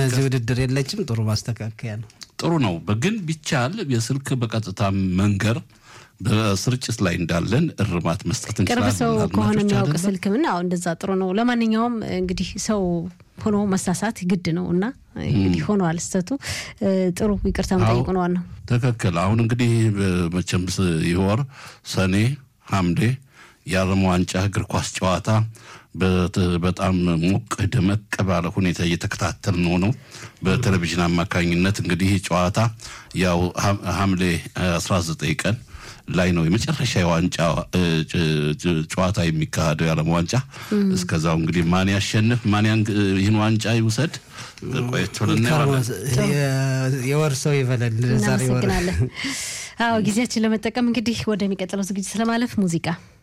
ለዚህ ውድድር የለችም። ጥሩ ማስተካከያ ነው። ጥሩ ነው። ግን ቢቻል የስልክ በቀጥታ መንገር በስርጭት ላይ እንዳለን እርማት መስጠት ቅርብ እንችላለን። ሰው ከሆነ አድማጮች የሚያውቅ አይደለም? ስልክ ምን አዎ፣ እንደዛ ጥሩ ነው። ለማንኛውም እንግዲህ ሰው ሆኖ መሳሳት ግድ ነው እና እንግዲህ ሆኗል ስህተቱ። እ፣ ጥሩ ይቅርታ መጠየቁ ነው ዋናው። ትክክል። አሁን እንግዲህ መቼም ስ- ይህ ወር ሰኔ፣ ሐምሌ የዓለም ዋንጫ እግር ኳስ ጨዋታ በት- በጣም ሞቅ ደመቅ ባለ ሁኔታ እየተከታተል ነው ነው በቴሌቪዥን አማካኝነት እንግዲህ ይህ ጨዋታ ያው ሐ- ሐምሌ 19 ቀን ላይ ነው የመጨረሻ የዋንጫ እ, ጭ- ጭ- ጨዋታ የሚካሄደው የዓለም ዋንጫ። እስከዛው እንግዲህ ማን ያሸንፍ ማን ያን- ይህን ዋንጫ ይውሰድ ቆየት ብለን እናየዋለን። የ- የወር ሰው ይበላል። ዛሬ ወር እናመሰግናለን። አዎ ጊዜያችን ለመጠቀም እንግዲህ ወደሚቀጥለው ዝግጅት ለማለፍ ሙዚቃ